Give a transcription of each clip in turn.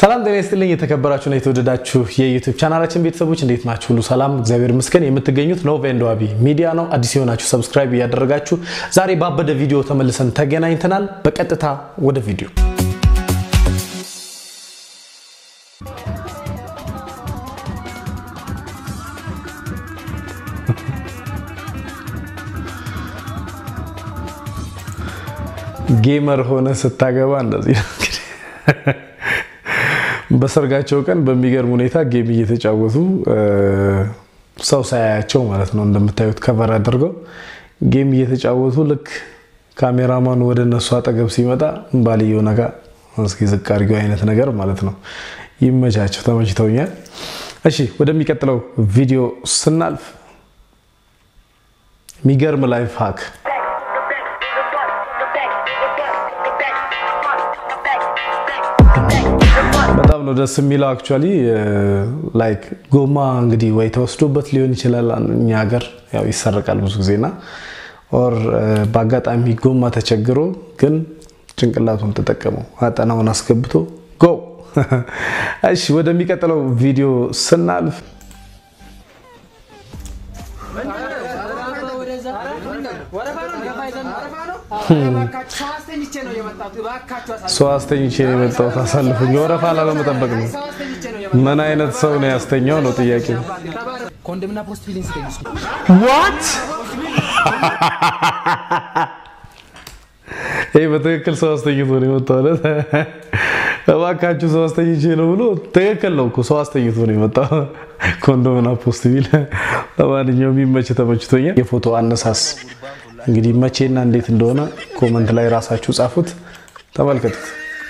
ሰላም ጤና ይስጥልኝ። የተከበራችሁና የተወደዳችሁ የዩቲዩብ ቻናላችን ቤተሰቦች እንዴት ናችሁ? ሁሉ ሰላም፣ እግዚአብሔር ይመስገን። የምትገኙት ኖቭ ኤንድ ዋቢ ሚዲያ ነው። አዲስ የሆናችሁ ሰብስክራይብ እያደረጋችሁ ዛሬ ባበደ ቪዲዮ ተመልሰን ተገናኝተናል። በቀጥታ ወደ ቪዲዮ ጌመር ሆነ ስታገባ እንደዚህ ነው እንግዲህ በሰርጋቸው ቀን በሚገርም ሁኔታ ጌም እየተጫወቱ ሰው ሳያያቸው ማለት ነው። እንደምታዩት ከቨር አድርገው ጌም እየተጫወቱ ልክ ካሜራማኑ ወደ እነሱ አጠገብ ሲመጣ ባልየው ነጋ እስኪ ዝቅ አድርጊው አይነት ነገር ማለት ነው። ይመቻቸው፣ ተመችተውኛል። እሺ ወደሚቀጥለው ቪዲዮ ስናልፍ የሚገርም ላይፍ ሀክ በጣም ነው ደስ የሚለው። አክቹዋሊ ላይክ ጎማ እንግዲህ ወይ ተወስዶበት ሊሆን ይችላል። እኛ ሀገር ያው ይሰረቃል ብዙ ጊዜና ኦር በአጋጣሚ ጎማ ተቸግሮ ግን ጭንቅላቱን ተጠቀመው አጠናውን አስገብቶ ጎ። እሺ ወደሚቀጥለው ቪዲዮ ስናልፍ ሰው አስተኝቼ ነው የመጣሁት። አሳልፉኝ። ወረፋ ላለመጠበቅ ነው። ምን አይነት ሰው ነው ያስተኛው ነው ጥያቄ። ዋት ይህ በትክክል ሰው አስተኝቶ ነው የመጣው። እባካችሁ ሰው አስተኝቼ ነው ብሎ ትክክል ነው እኮ ሰው አስተኝቶ ነው የመጣው። ኮንዶምና ፖስት ቢል ለማንኛውም የሚመች ተመችቶኛል። የፎቶ አነሳስ እንግዲህ መቼና እንዴት እንደሆነ ኮመንት ላይ ራሳችሁ ጻፉት፣ ተመልከቱት።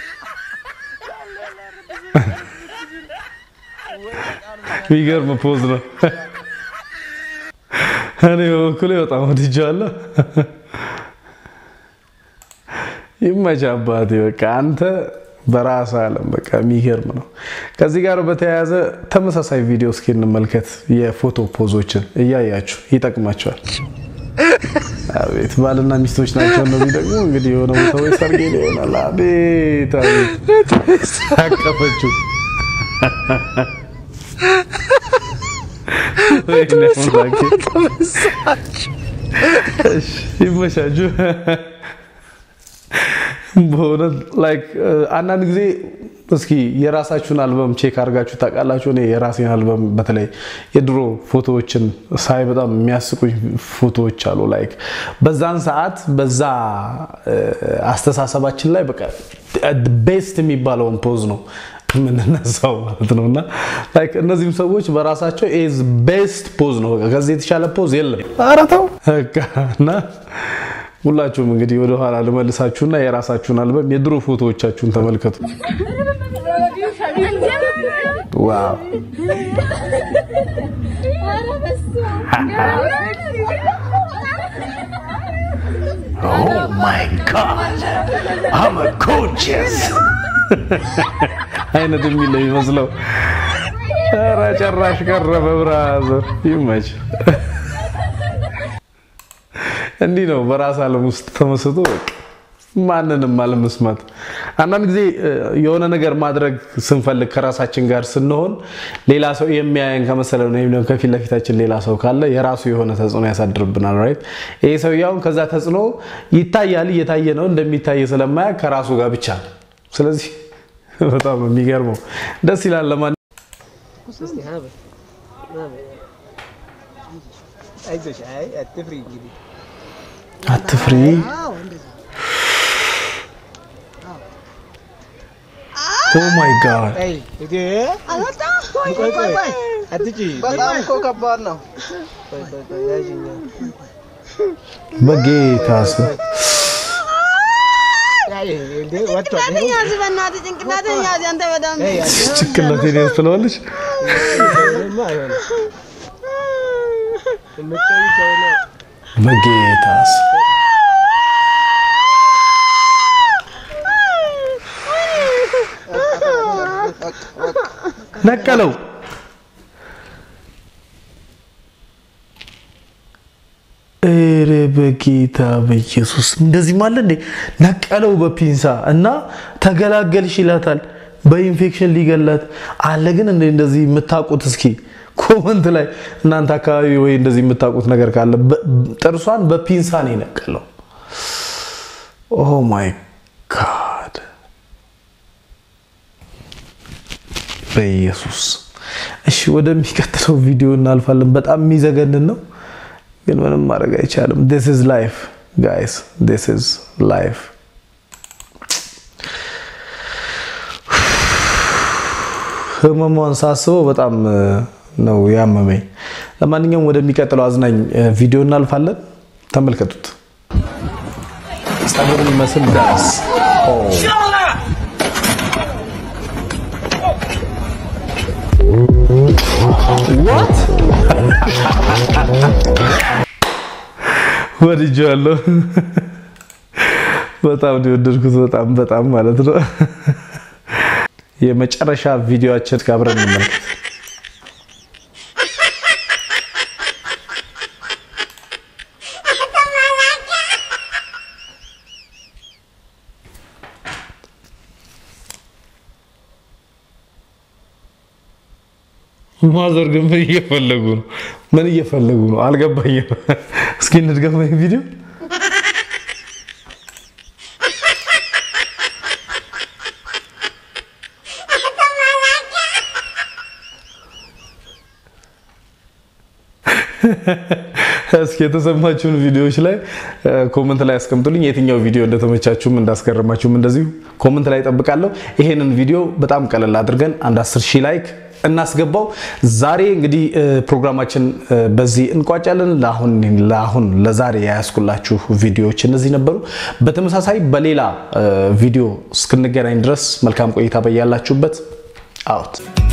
የሚገርም ፖዝ ነው። እኔ በበኩሌ በጣም ወድጄዋለሁ። ይመች አባቴ። በቃ አንተ በራስ አለም በቃ የሚገርም ነው። ከዚህ ጋር በተያያዘ ተመሳሳይ ቪዲዮ እስኪ እንመልከት። የፎቶ ፖዞችን እያያችሁ ይጠቅማቸዋል። አቤት ባልና ሚስቶች ናቸው እነዚህ። ደግሞ እንግዲህ የሆነ ቦታ ወይ ሰርግ ይሆናል። አቤት አቤት አቀፈችው። ይመሻችሁ። በእውነት ላይክ አንዳንድ ጊዜ እስኪ የራሳችሁን አልበም ቼክ አድርጋችሁ ታውቃላችሁ? እኔ የራሴን አልበም በተለይ የድሮ ፎቶዎችን ሳይ በጣም የሚያስቁኝ ፎቶዎች አሉ። ላይክ በዛን ሰዓት በዛ አስተሳሰባችን ላይ በቃ ቤስት የሚባለውን ፖዝ ነው የምንነሳው ማለት ነው። እና ላይክ እነዚህም ሰዎች በራሳቸው ኢዝ ቤስት ፖዝ ነው። በቃ ከዚህ የተሻለ ፖዝ የለም። ኧረ ተው እና ሁላችሁም እንግዲህ ወደ ኋላ ልመልሳችሁና የራሳችሁን አልበም የድሮ ፎቶዎቻችሁን ተመልከቱ። ዋው ኦ ማይ ጋድ አም ጎርጂየስ አይነት የሚል ነው የሚመስለው። ኧረ ጨራሽ ቀረበ። ብራዘር ይመች። እንዲህ ነው በራስ ዓለም ውስጥ ተመስጦ ማንንም አለመስማት። አንዳንድ ጊዜ የሆነ ነገር ማድረግ ስንፈልግ ከራሳችን ጋር ስንሆን ሌላ ሰው የሚያየን ከመሰለን ወይም ደግሞ ከፊት ለፊታችን ሌላ ሰው ካለ የራሱ የሆነ ተጽዕኖ ያሳድርብናል። ራይት ይሄ ሰውዬውን ከዛ ተጽዕኖ ይታያል፣ እየታየ ነው እንደሚታየ ስለማያ ከራሱ ጋር ብቻ ነው። ስለዚህ በጣም የሚገርመው ደስ ይላል። ለማን አትፍሪ ኦ ማይ ጋድ በጌታ ስም ጭንቅላቴን ያዝ ትለዋለች። በጌታ ስም ነቀለው። ኧረ በጌታ በኢየሱስ እንደዚህ ማለት እንዴ! ነቀለው በፒንሳ እና ተገላገልሽ ይላታል። በኢንፌክሽን ሊገለት አለ። ግን እንደ እንደዚህ የምታውቁት እስኪ ኮመንት ላይ እናንተ አካባቢ ወይ እንደዚህ የምታውቁት ነገር ካለ ጥርሷን በፒንሳ ነው የነቀለው። ኦ ማይ ጋድ በኢየሱስ። እሺ ወደሚቀጥለው ቪዲዮ እናልፋለን። በጣም የሚዘገንን ነው፣ ግን ምንም ማድረግ አይቻልም። ዲስ ኢዝ ላይፍ ጋይስ፣ ዲስ ኢዝ ላይፍ። ህመሟን ሳስበው በጣም ነው ያመመኝ። ለማንኛውም ወደሚቀጥለው አዝናኝ ቪዲዮ እናልፋለን። ተመልከቱት። ጸጉር የሚመስል ዳንስ ወድጄዋለሁ። በጣም ነው የወደድኩት። በጣም በጣም ማለት ነው። የመጨረሻ ቪዲዮአችን አብረን እንመልከት። ማዘር ግን ምን እየፈለጉ ነው? ምን እየፈለጉ ነው? አልገባኝም። እስኪ እንድገመው ቪዲዮ እስኪ የተሰማችሁን ቪዲዮዎች ላይ ኮመንት ላይ አስቀምጡልኝ። የትኛው ቪዲዮ እንደተመቻችሁም እንዳስገረማችሁም እንደዚሁ ኮመንት ላይ ጠብቃለሁ። ይሄንን ቪዲዮ በጣም ቀለል አድርገን አንድ 10 ሺህ ላይክ እናስገባው። ዛሬ እንግዲህ ፕሮግራማችን በዚህ እንቋጫለን። ለአሁን ለአሁን ለዛሬ ያያዝኩላችሁ ቪዲዮዎች እነዚህ ነበሩ። በተመሳሳይ በሌላ ቪዲዮ እስክንገናኝ ድረስ መልካም ቆይታ በያላችሁበት አውት